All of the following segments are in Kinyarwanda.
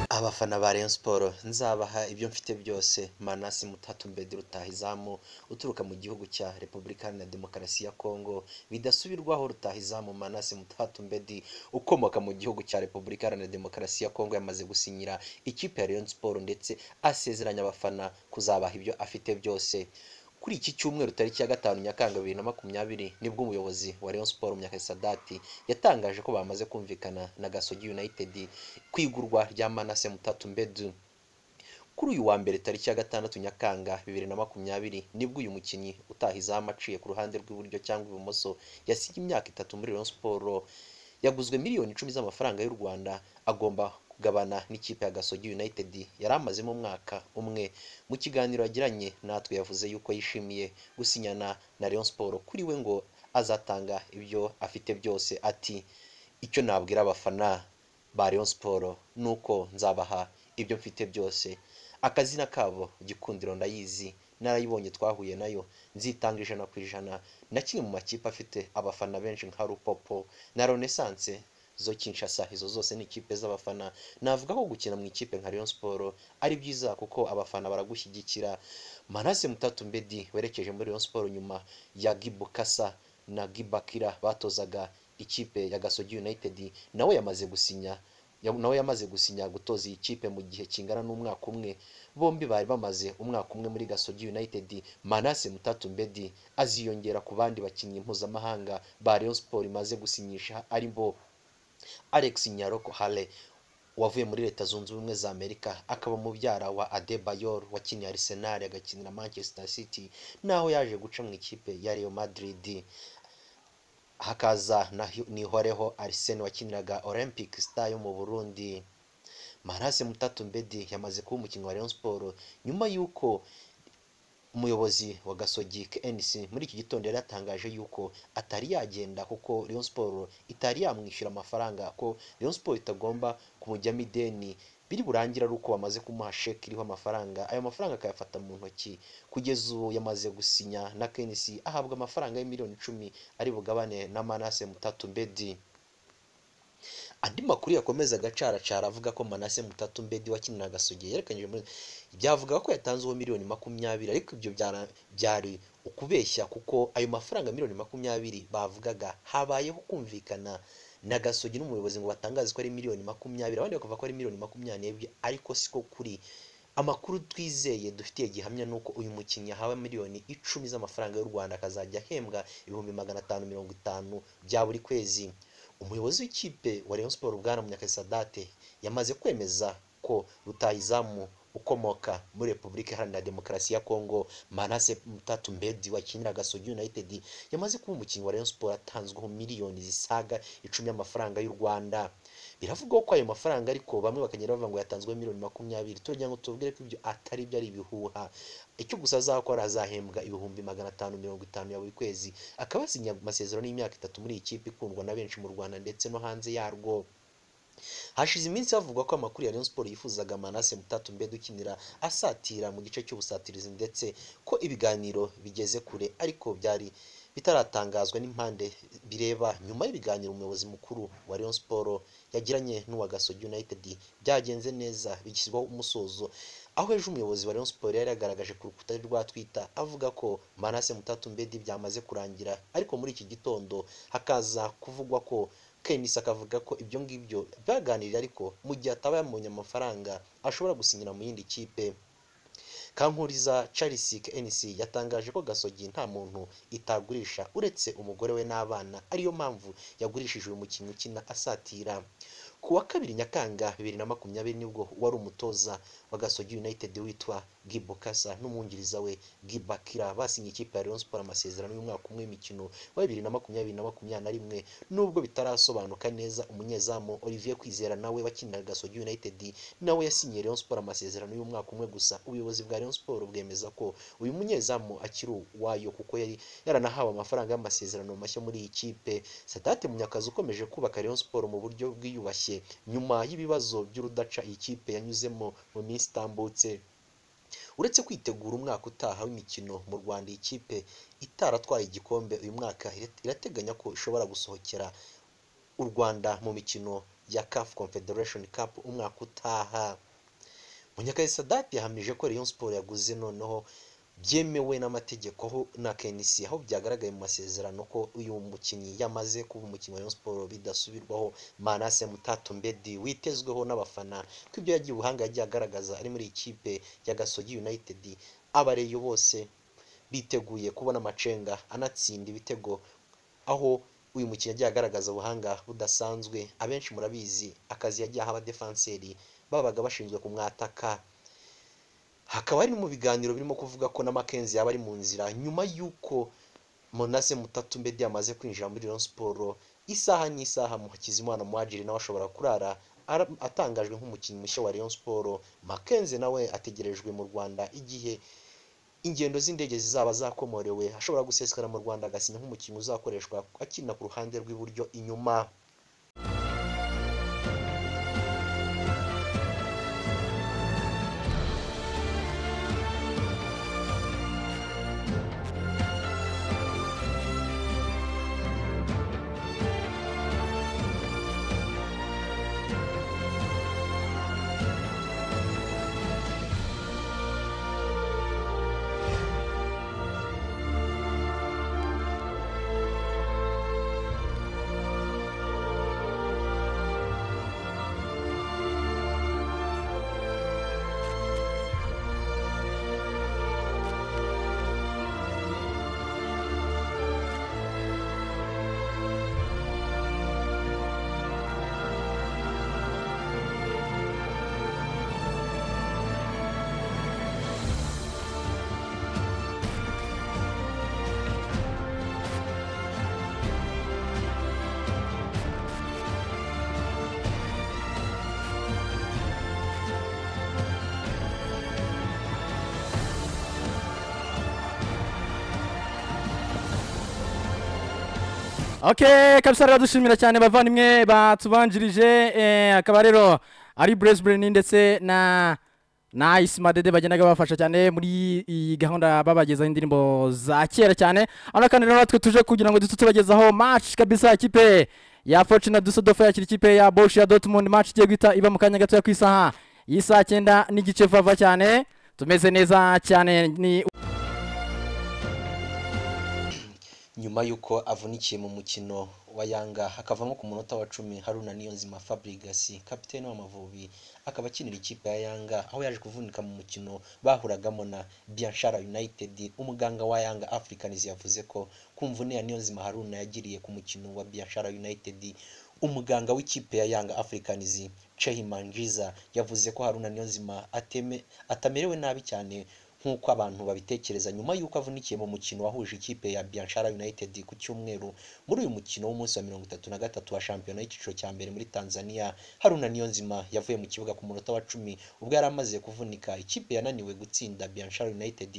abafana ba Rayon Sports nzabaha ibyo mfite byose Manasi Mutatu Mbedi Rutahizamu uturuka mu gihugu cya Repubulika Iharanira Demokarasi ya Kongo bidasubirwaho Rutahizamu Manasi Mutatu Mbedi ukomoka mu gihugu cya Repubulika Iharanira Demokarasi ya Kongo yamaze gusinyira ikipe ya Rayon Sports ndetse asezeranya abafana kuzabaha ibyo afite byose kuri iki cyumweru tariki ya gatanu nyakanga bibiri na makumyabiri nibwo umuyobozi wa Rayon Sports Munyakasadati yatangaje ko bamaze kumvikana na Gasogi United ku igurwa rya Manase Mutatu Mbedu kuri uyu wa mbere tariki ya gatandatu nyakanga bibiri na makumyabiri nibwo uyu mukinnyi utaha izamu aciye ku ruhande rw'iburyo cyangwa ibumoso yasiga imyaka itatu muri Rayon Sports yaguzwe miliyoni icumi z'amafaranga y'u Rwanda agomba kugabana n'ikipe ya Gasogi United yari amazemo umwaka umwe mu kiganiro yagiranye natwe yavuze yuko yishimiye gusinyana na Rayon Sports kuri we ngo azatanga ibyo afite byose ati icyo nabwira abafana ba Rayon Sports ni uko nzabaha ibyo mfite byose akazina kabo gikundiro ndayizi narayibonye twahuye nayo nzitanga ijana ku ijana na kimwe mu makipe afite abafana benshi nka Rupopo na Renaissance zo Kinshasa izo zose ni ikipe z'abafana navuga ko gukina mu ikipe nka Rayon Sports ari byiza kuko abafana baragushyigikira Manase Mutatu Mbedi werekeje muri Rayon Sports nyuma ya Gibukasa na Gibakira batozaga ikipe ya Gasogi United nawe yamaze gusinya ya- nawe yamaze gusinya gutoza iyi kipe mu gihe kingana n'umwaka umwe bombi bari bamaze umwaka umwe muri Gasogi United Manase Mutatu Mbedi aziyongera ku bandi bakinnyi mpuzamahanga ba Rayon Sports imaze gusinyisha ari bo Alex Nyaroko Hale wavuye muri leta zunze ubumwe za Amerika akaba mubyara wa Adebayor wakiniye Arsenal agakinira Manchester City naho yaje guca mu ikipe ya Real Madrid hakaza na Hi- Nihoreho Arsene wakiniraga Olympic Star yo mu Burundi Marase Mutatu Mbedi yamaze kuba umukinnyi wa Rayon Sports nyuma y'uko umuyobozi wa Gasogi KNC muri iki gitondo yari yatangaje yuko atari yagenda kuko Rayon Sports itari yamwishyura amafaranga ko Rayon Sports itagomba kumujyamo ideni biri burangire ari uko bamaze kumuha sheki iriho amafaranga ayo mafaranga akayafata mu ntoki kugeza ubu yamaze gusinya na KNC ahabwa amafaranga y'imiliyoni icumi ari bugabane na Manase Mutatu Mbedi andi makuru yakomeza agacaracara avuga ko Manase Mutatu Mbedi wakinira Gasogi yerekanije muri byavuga ko yatanzeho miliyoni makumyabiri ariko ibyo byara- byari ukubeshya kuko ayo mafaranga miliyoni makumyabiri bavugaga habayeho kumvikana na Gasogi n'umuyobozi ngo batangaze ko ari miliyoni makumyabiri abandi bakavuga ko ari miliyoni makumyabiri n'ebyiri ariko siko kuri amakuru twizeye dufitiye gihamya ni uko uyu mukinnyi ahawe miliyoni icumi z'amafaranga y'u Rwanda akazajya ahembwa ibihumbi magana atanu mirongo itanu bya buri kwezi umuyobozi w'ikipe wa Rayon Sports Bwana Munyakasadate yamaze kwemeza ko rutahizamu ukomoka muri Repubulika Iharanira Demokarasi ya Kongo Manase Mutatu Mbedi wakinira Gasogi United yamaze kuba umukinnyi wa Rayon Sports atanzweho miliyoni zisaga icumi y'amafaranga y'u Rwanda biravugwa ko ayo mafaranga ariko bamwe bakagenda bavuga ngo yatanzwe miliyoni makumyabiri turajya ngo tubwire ko ibyo atari byo ari ibihuha icyo gusa azakora azahembwa ibihumbi magana atanu mirongo itanu ya buri kwezi akaba asinya amasezerano y'imyaka itatu muri iyi kipe ikundwa na benshi mu Rwanda ndetse no hanze yarwo hashize iminsi havugwa ko amakuru ya Rayon Sports yifuzaga Manase Mutatu Mbedi ukinira asatira mu gice cy'ubusatirizi ndetse ko ibiganiro bigeze kure ariko byari bitaratangazwa n'impande bireba nyuma y'ibiganiro umuyobozi mukuru wa Rayon Sports yagiranye n'uwa Gasogi United byagenze neza bigishyirwaho umusozo aho ejo umuyobozi wa Rayon Sports yari yagaragaje ku rukuta rwa Twitter avuga ko Manase Mutatu Mbedi byamaze kurangira ariko muri iki gitondo hakaza kuvugwa ko Kenisa akavuga ko ibyo ngibyo byaganiriye ariko mu gihe ataba yabonye amafaranga ashobora gusinyira mu yindi kipe Kankuriza Charles KNC yatangaje ko Gasogi nta muntu itagurisha uretse umugore we n'abana ariyo mpamvu yagurishije uyu mukinnyi ukina asatira ku wa kabiri Nyakanga bibiri na makumyabiri nibwo wari umutoza wa Gasogi United witwa Gibokasa n'umwungiriza we Gibakira basinye ikipe ya Rayon Sports amasezerano y'umwaka umwe imikino wa bibiri na makumyabiri na makumyabiri na rimwe nubwo bitarasobanuka neza umunyezamu Olivier Kwizera nawe wakiniraga Gasogi United nawe yasinyiye Rayon Sports amasezerano y'umwaka umwe gusa ubuyobozi bwa Rayon Sports bwemeza ko uyu munyezamu akiri uwayo kuko yari yaranahawe amafaranga y'amasezerano mashya muri iyi kipe Sadate Munyakazi ukomeje kubaka Rayon Sports mu buryo bwiyubashye nyuma y'ibibazo by'urudaca iyi kipe yanyuzemo mu minsi itambutse uretse kwitegura umwaka utaha w'imikino mu Rwanda iyi kipe itaratwaye igikombe uyu mwaka ira- irateganya ko ishobora gusohokera u Rwanda mu mikino ya CAF Confederation Cup umwaka utaha munyakazi sadati yahamije ko Rayon Sport yaguze noneho byemewe n'amategeko aho na KNC aho byagaragaye mu masezerano ko uyu mukinnyi yamaze kuba umukinnyi wa Rayon Sport bidasubirwaho Manase Mutatumbedi witezweho n'abafana ko ibyo yagiye ubuhanga yagiye agaragaza ari muri ikipe ya Gasogi United abareyo bose biteguye kubona amacenga anatsinda ibitego aho uyu mukinnyi yagiye agaragaza ubuhanga budasanzwe abenshi murabizi akazi yagiye aha abadefanseri babaga bashinzwe kumwataka hakaba hari no mu biganiro birimo kuvuga ko na Mackenzie yaba ari mu nzira nyuma y'uko Monase Mutatu Mbedi yamaze kwinjira muri Rayon Siporo isaha n'isaha Hakizimana Muhajiri nawe ashobora kurara ara- atangajwe nk'umukinnyi mushya wa Rayon Siporo Mackenzie nawe ategerejwe mu Rwanda igihe ingendo z'indege zizaba zakomorewe ashobora gusesekara mu Rwanda agasinya nk'umukinnyi uzakoreshwa akina ku ruhande rw'iburyo inyuma okay kabisa rero dushimira cyane bavandimwe batubanjirije eh, akaba rero ari Brisbane ndetse na na Ice Madede bagendaga bafasha cyane muri iyi gahunda babagezaho indirimbo za kera cyane hano kandi rero natwe tuje kugira ngo dutu tubagezaho match kabisa ikipe ya Fortuna Dusseldorf yakira ikipe ya Borussia Dortmund match igiye guhita iba mu kanya gato ku isaha y'isaha cyenda n'igice vava cyane tumeze neza cyane ni nyuma y'uko avunikiye mu mukino wa yanga akavamo ku munota wa cumi haruna niyonzima fabrigasi kapitene w'amavubi akaba akinira ikipe ya yanga aho yaje kuvunika mu mukino bahuragamo na bianshara united umuganga wa yanga africans yavuze ko kumvune ya niyonzima haruna yagiriye ku mukino wa bianshara united umuganga w'ikipe ya yanga africans chehimanjiza yavuze ko haruna niyonzima ateme, atamerewe nabi cyane nk'uko abantu babitekereza nyuma y'uko avunikiye mu mukino wahuje ikipe ya Bianchara United ku cyumweru muri uyu mukino w'umunsi wa mirongo itatu na gatatu wa shampiyona y'icyiciro cya mbere muri Tanzania Haruna Niyonzima yavuye mu kibuga ku munota wa cumi ubwo yari amaze kuvunika ikipe yananiwe gutsinda Bianchara United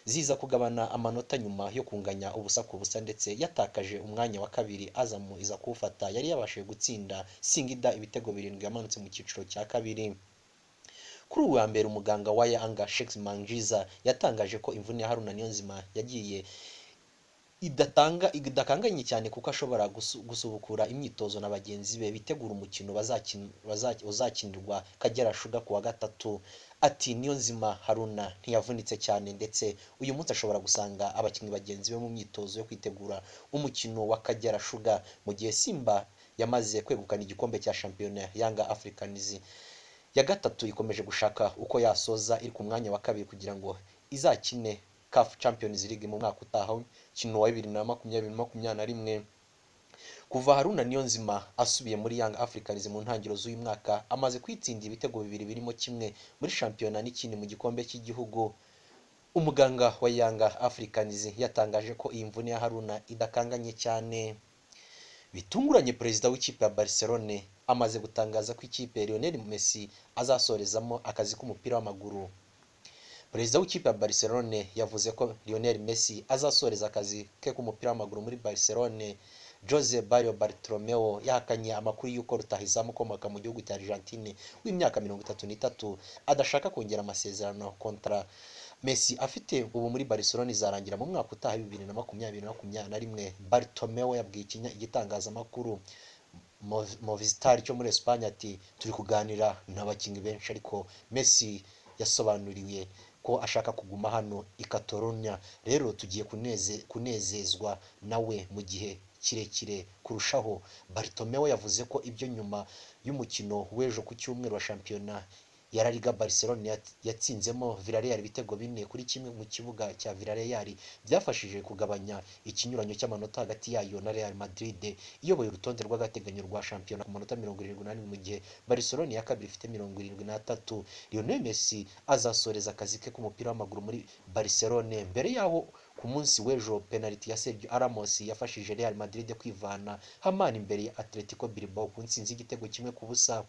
ziza kugabana amanota nyuma yo kunganya ubusa ku busa ndetse yatakaje umwanya wa kabiri azamu iza kuwufata yari yabashije gutsinda singida ibitego birindwi yamanutse mu cyiciro cya kabiri kuri uyu wa mbere umuganga wa yanga shekisi manjiza yatangaje ko imvune ya haruna niyonzima yagiye idatanga idakanganye cyane kuko ashobora gusu- gusubukura imyitozo na bagenzi be bitegura umukino bazakin- baza- uzakinirwa kagera shuga ku wa gatatu ati niyo nzima haruna ntiyavunitse cyane ndetse uyu munsi ashobora gusanga abakinnyi bagenzi be mu myitozo yo kwitegura umukino wa kagera shuga mu gihe simba yamaze kwegukana igikombe cya shampiyona yanga afurikanizi ya gatatu ikomeje gushaka uko yasoza iri ku mwanya wa kabiri kugira ngo izakine CAF Champions League mu mwaka utaha kino wa bibiri na makumyabiri makumyabiri na rimwe kuva Haruna Niyonzima asubiye muri Young Africans mu ntangiriro z'uyu mwaka amaze kwitsinda ibitego bibiri birimo kimwe muri shampiyona n'ikindi mu gikombe cy'igihugu umuganga wa Young Africans yatangaje ko iyi mvune ya Haruna idakanganye cyane bitunguranye perezida w'ikipe ya Barcelone amaze gutangaza ko ikipe ya Lionel Messi azasorezamo akazi k'umupira w'amaguru perezida w'ikipe ya Barcelone yavuze ko Lionel Messi azasoreza akazi ke k'umupira w'amaguru muri Barcelone Jose Barrio Bartomeu yahakanye amakuru y'uko rutahizamu ukomoka mu gihugu cya Argentine w'imyaka mirongo itatu n'itatu adashaka kongera amasezerano kontra Messi afite ubu muri Barcelona izarangira mu mwaka utaha bibiri na makumyabiri na makumyabiri na rimwe Bartomeu yabwiye ikinya- igitangazamakuru movizitari cyo muri esipanye ati turi kuganira n'abakinnyi benshi ariko Messi yasobanuriwe ko ashaka kuguma hano i Catalonia rero tugiye kuneze- kunezezwa nawe mu gihe kirekire kurushaho Bartomeu yavuze ko ibyo nyuma y'umukino w'ejo ku cyumweru wa shampiyona ya La Liga Barcelona yat- yatsinzemo Villarreal ibitego bine kuri kimwe mu kibuga cya Villarreal byafashije kugabanya ikinyuranyo cy'amanota hagati yayo na Real Madrid iyoboye urutonde rw'agateganyo rwa shampiyona ku manota mirongo irindwi n'ane mu gihe Barcelona ya kabiri ifite mirongo irindwi n'atatu Lionel Messi azasoreza akazi ke k'umupira w'amaguru muri Barcelona mbere yaho ku munsi w'ejo penaliti ya Sergio Ramos yafashije Real Madrid kwivana hamana imbere ya Atletico Bilbao ku ntsinzi y'igitego kimwe ku busa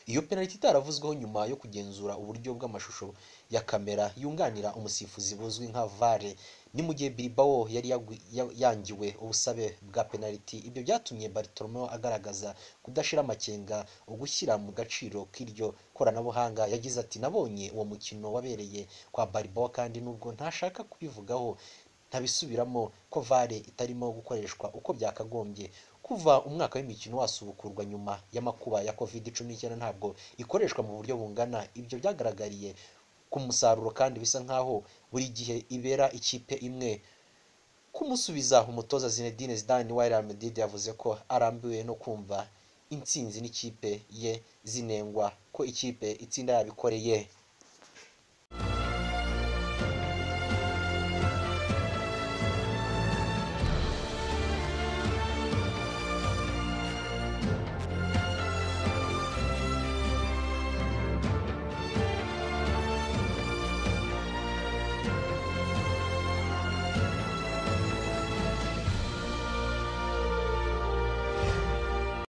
iyo penaliti itaravuzweho nyuma yo kugenzura uburyo bw'amashusho ya kamera yunganira umusifuzi buzwi nka vare ni mu gihe Bilbao yari yagwi- ya- yangiwe ubusabe bwa penaliti ibyo byatumye Bartomeu agaragaza kudashira amakenga ugushyira mu gaciro k'iryo koranabuhanga yagize ati nabonye uwo mukino wabereye kwa Bilbao kandi nubwo ntashaka kubivugaho ntabisubiramo ko vare itarimo gukoreshwa uko byakagombye kuva umwaka w'imikino wasubukurwa nyuma y'amakuba ya covid cumi n'icyenda ntabwo ikoreshwa mu buryo bungana ibyo byagaragariye ku musaruro kandi bisa nkaho buri gihe ibera ikipe imwe kumusubiza umutoza Zinedine Zidane wa Real Madrid yavuze ko arambiwe no kumva intsinzi n'ikipe ye zinengwa ko ikipe itsinda yabikoreye